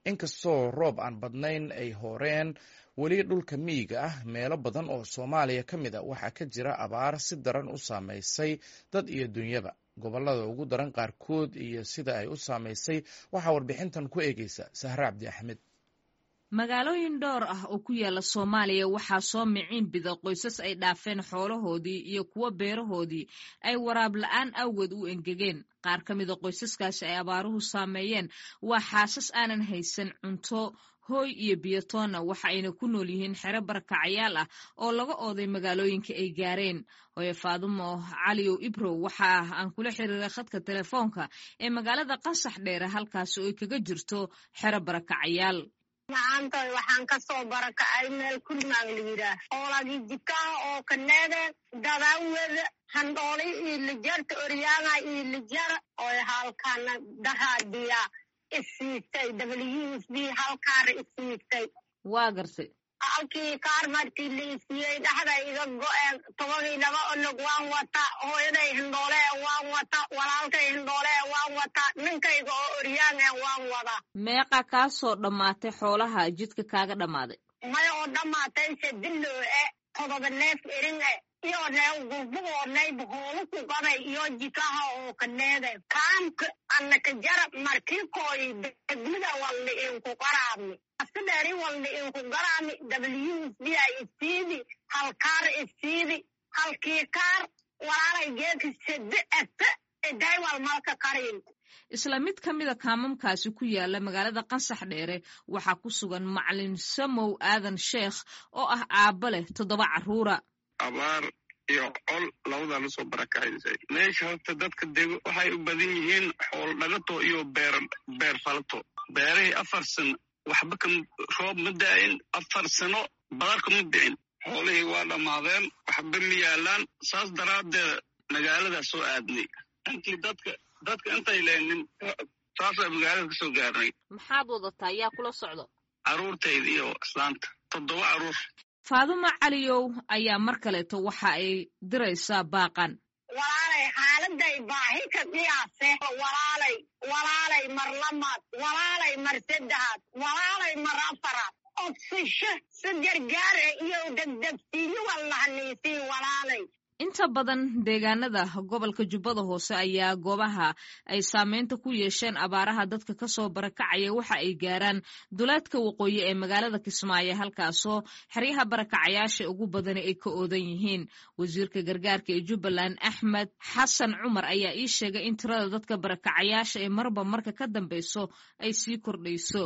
inkastoo roob aan badnayn ay hooreen weli dhulka miyiga ah meelo badan oo soomaaliya ka mid a waxaa ka jira abaar si daran u saamaysay dad iyo dunyaba gobollada ugu daran qaarkood iyo sida ay u saamaysay waxaa warbixintan ku eegeysa sahre cabdi axmed magaalooyin dhowr ah oo ku yaala soomaaliya waxaa soo miciin bida qoysas ay dhaafeen xoolahoodii iyo kuwo beerahoodii ay waraab la-aan awgeed u engegeen qaar ka mida qoysaskaasi ay abaaruhu saameeyeen waa xaasas aanan haysan cunto hooy iyo biyotoonna waxa ayna ku nool yihiin xero barakacayaal ah oo laga ooday magaalooyinka ay gaareen hooye faadumo caliyow ibrow waxa ah aan kula xiriiray khadka telefoonka ee magaalada qasax dheere halkaasi oo ay kaga jirto xero barakacayaal macaantoy waxaan ka soo barakacay meel kulmaan la yidhaah oolagii jikaha oo kaneede dadawada handhooli iyo lijarta oryaana iyo lijara oy halkana daraadiya isiigtay w s b halkaara isiigtay waa gartay halkii kaar markii la isiiyey dhexda iga go-een tobadii laba onog waan wata hooyaday hindhoolee waan wata walaalkay hindhoolee waan wata ninkayga oo oryaan ee waan wada meeqa kaa soo dhammaatay xoolaha jidka kaaga dhammaaday maya oo dhammaatay sadiloo e todoba neef erin e iyo neew gurbugoo nayb hoolu ku qabay iyo jikaha oo kaneede kaamka annaka jarab markikooy degmida walli inku qaraabni asidheeri walli inku garaami w s b a isiidi halkaar isiidi halkii kaar walaalay geedka sade ete edaywal malka karin isla mid ka mida kaamamkaasi ku yaala magaalada qansax dheere waxaa ku sugan macalin samow aadan sheekh oo ah aabba leh toddoba carruura abaar iyo col labadaa lasoo barakacaysay meesha horta dadka dego waxay u badan yihiin xool dhagato iyo beer beer falato beerahii afar sano waxba ka roob ma da'in afar sano badarka ma dicin xoolihii waa dhammaadeen waxba ma yaalaan saas daraaddeed magaaladaa soo aadnay intii dadka dadka intay leenin saasaa magaalada kasoo gaarnay maxaad wadataa yaa kula socdo carruurtayda iyo islaanta toddoba carruur faadumo caliyow ayaa mar kaleeto waxa ay diraysaa baaqan walaalay xaaladay baahi ka qiyaase walaalay walaalay mar lamaad walaalay mar saddexaad walaalay mar afaraad odsisho si gargaare iyo degdegsiiyo wallahniisii walaalay inta badan deegaanada gobolka jubbada hoose ayaa goobaha ay saameynta ku yeesheen abaaraha dadka kasoo barakacaya waxa ay gaaraan duleedka waqooyi ee magaalada kismaayo halkaasoo xeryaha barakacayaasha ugu badani ay ka oodan yihiin wasiirka gargaarka ee jubbaland axmed xasan cumar ayaa ii sheegay in tirada dadka barakacayaasha ee marba marka ka dambeyso ay sii kordhayso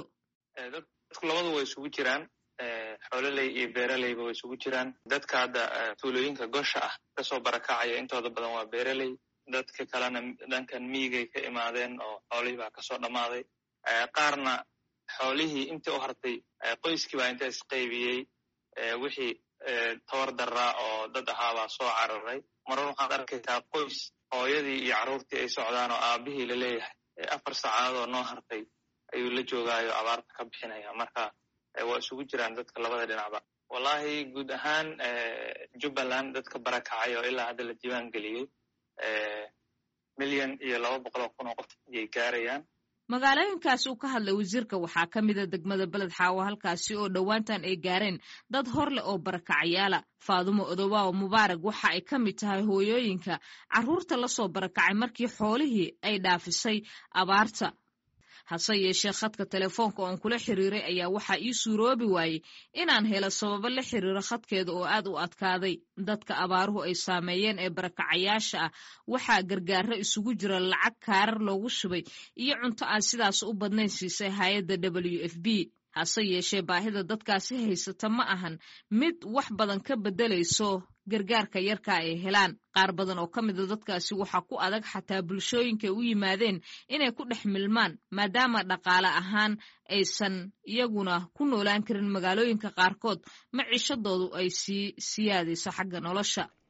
dadku labadu way isugu jiraan xoololey iyo beeraleyba way isugu jiraan dadka hadda tuulooyinka gosha ah kasoo barakacaya intooda badan waa beeraley dadka kalena dhankan miyigay ka imaadeen oo xoolihii baa kasoo dhammaaday qaarna xoolihii intii u hartay qoyskii baa inta isqaybiyey wixii tawar daraa oo dad ahaabaa soo cararay marar waxaad arkaysaa qoys hooyadii iyo carruurtii ay socdaan oo aabihii laleeyahay afar saacadood oo noo hartay ayuu la joogaayo abaarta ka bixinaya marka waa isugu jiraan dadka labada dhinacba wallahi guud ahaan jubbaland dadka barakacay oo ilaa hadda la diiwaan geliyey milyan iyo laba boqol oo kun oo qof ayay gaarayaan magaalooyinkaasi uu ka hadlay wasiirka waxaa ka mida degmada beled xaawo halkaasi oo dhowaantan ay gaareen dad hor leh oo barakacayaala faadumo odowaawo mubaarag waxa ay ka mid tahay hooyooyinka carruurta lasoo barakacay markii xoolihii ay dhaafisay abaarta hase yeeshee khadka telefoonka oon kula xiriiray ayaa waxaa ii suuroobi waayey inaan helo sababo la xiriiro khadkeeda oo aad u adkaaday dadka abaaruhu ay saameeyeen ee barakacayaasha ah waxaa gargaaro isugu jira lacag kaarar loogu shubay iyo cunto aan sidaas u badnayn siisay hay-adda w f b hase yeeshee baahida dadkaasi haysata ma ahan mid wax badan ka beddelayso gargaarka yarka ay helaan qaar badan oo ka mida dadkaasi waxaa ku adag xataa bulshooyinkaay u yimaadeen inay ku dhex milmaan maadaama dhaqaale ahaan aysan iyaguna ku noolaan karin magaalooyinka qaarkood maciishadoodu ay sii siyaadayso xagga nolosha